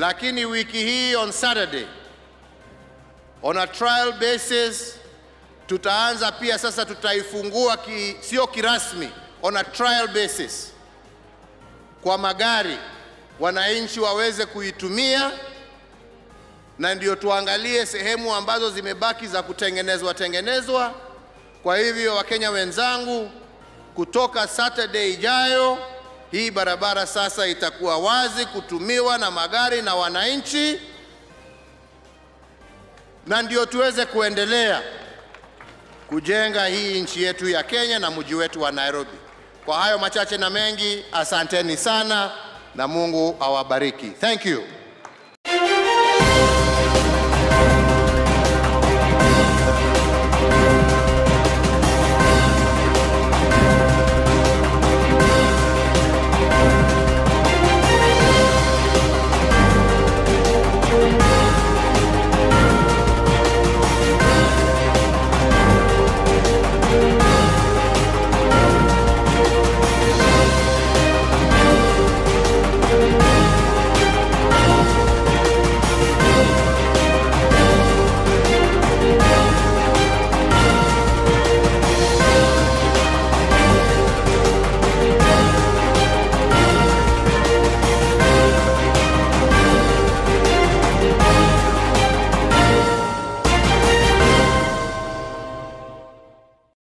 lakini wiki hii on Saturday on a trial basis tutaanza pia sasa, tutaifungua ki, sio kirasmi, on a trial basis kwa magari, wananchi waweze kuitumia, na ndio tuangalie sehemu ambazo zimebaki za kutengenezwa tengenezwa. Kwa hivyo, Wakenya wenzangu, kutoka Saturday ijayo hii barabara sasa itakuwa wazi kutumiwa na magari na wananchi, na ndio tuweze kuendelea kujenga hii nchi yetu ya Kenya na mji wetu wa Nairobi. Kwa hayo machache na mengi, asanteni sana na Mungu awabariki. Thank you.